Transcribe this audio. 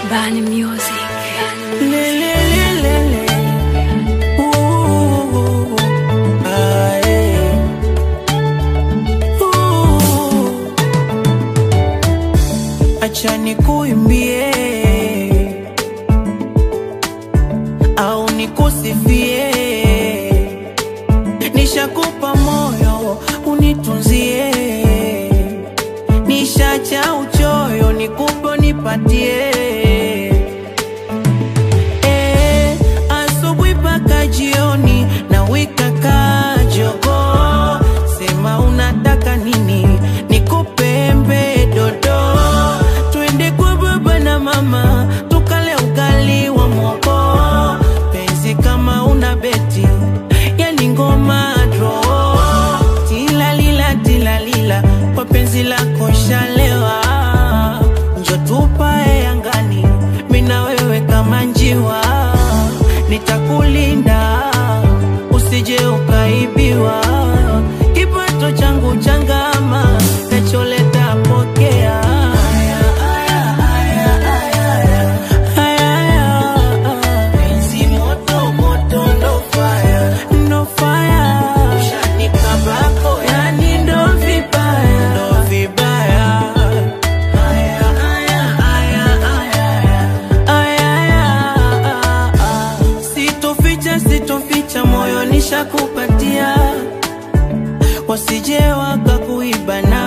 Bani Music. Le, le, le, le, le. Ooh, ah, eh. Ooh. Acha nikuimbie au nikusifie, nishakupa moyo unitunzie, nishacha uchoyo nikupe nipatie Eh, asubuhi mpaka jioni na wika kajogo, sema unataka nini, nikupe embe dodo, twende kwa baba na mama tukale ugali wa mwoko, penzi kama una beti, yani ngoma dro, tilalila tilalila, kwa penzi lako shalewa, njo tupae angani, mina wewe kama njiwa, nitakulinda usije ukaibiwa, kipato changu changama, nacholeta pokea. Haya, haya, haya, haya, haya. Haya, haya. Penzi moto, moto, ndo fire. Ndo fire. Ushanikabako, yani ndo vibaya. Ndo vibaya. Haya, haya, haya, haya, haya. Haya, sitoficha sitoficha moyo nishakupatia wasije wakakuiba na